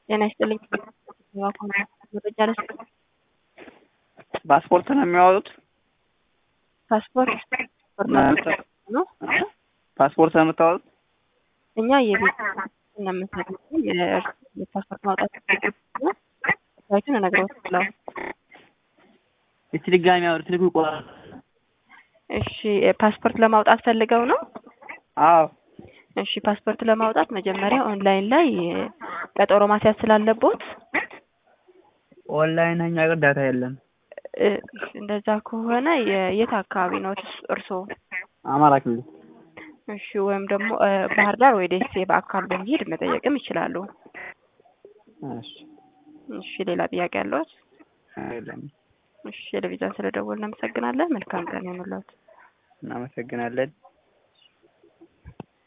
ጤና ይስጥልኝ። መረጃ ልስጥ። ፓስፖርት ነው የሚያወጡት? ፓስፖርት ነው። ፓስፖርት ነው የምታወጡት? እኛ የቤት ነው የምንሰጠው። የፓስፖርት ማውጣት ሳይቱን እነግረዋለሁ። እስቲ ድጋሚ አውሪ፣ ስልኩ ይቆራል። እሺ ፓስፖርት ለማውጣት ፈልገው ነው? አዎ እሺ ፓስፖርት ለማውጣት መጀመሪያ ኦንላይን ላይ ቀጠሮ ማስያዝ ስላለቦት ኦንላይን እኛ ጋር ዳታ የለም። እ፣ እንደዛ ከሆነ የ- የት አካባቢ ነው እርስዎ? አማራ ክልል እሺ ወይም ደግሞ እ፣ ባህር ዳር ወይ ደሴ በአካል በመሄድ መጠየቅም ይችላሉ። እሺ እሺ ሌላ ጥያቄ ያለዎት? የለም። እሺ ቴሌቪዥን ስለደወልን እናመሰግናለን። መልካም ቀን ይሁንልዎት። እናመሰግናለን።